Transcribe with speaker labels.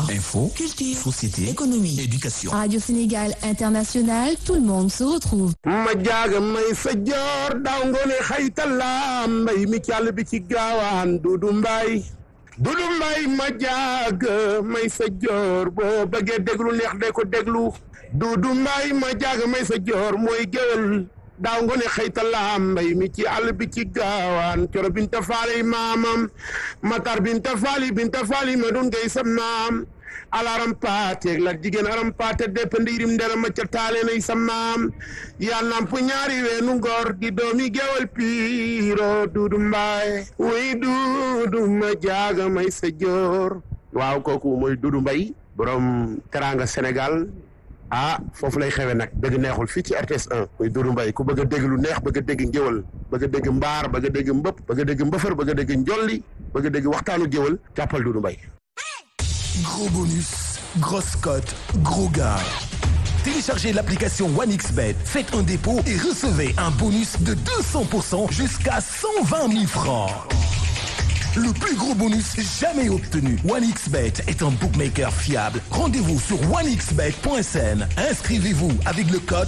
Speaker 1: Info,
Speaker 2: culture,
Speaker 1: société,
Speaker 2: économie,
Speaker 1: éducation.
Speaker 3: Radio Sénégal International, tout le monde se retrouve.
Speaker 4: ma jaaga may sa joor daaw ngoone xaytalaam mbay mi càll bi ci gaawaan dudu mbay dudu mbay ma jaaga may sa joor boo bëggee déglu neex de ko déglu dudu mbay ma jaaga may sa joor mooy géwél daaw ngoone xaytalaam mbay mi ci àll bi ci gaawaan coro binta faali maamam matar binta faali binta faali ma dun ngay sa maam alaram paate la jigéen aram paate depp ndiirim ndera ma ca taale nay sa maam yaa namp ñaari weenu ngor di doomi gewal piiro duudu mbaay wuy duudu ma jaaga may sa joor waaw kooku mooy duudu mbay borom teranga Sénégal ah foofu lay xewe nag dëgg neexul fii ci RTS 1 muy Doudou Mbaye ku bëgg a dégg lu neex bëgg a dégg ngéwal bëgg a dégg mbaar bëgg a dégg mbëpp bëgg a dégg mbëfër bëgg a dégg njolli bëgg a dégg waxtaanu géwal jàppal Doudou Mbaye
Speaker 1: Gros bonus, grosse cote, gros gars. Téléchargez l'application OneXBet, faites un dépôt et recevez un bonus de 200% jusqu'à 120 000 francs. Le plus gros bonus jamais obtenu. OneXBet est un bookmaker fiable. Rendez-vous sur onexbet.sn. Inscrivez-vous avec le code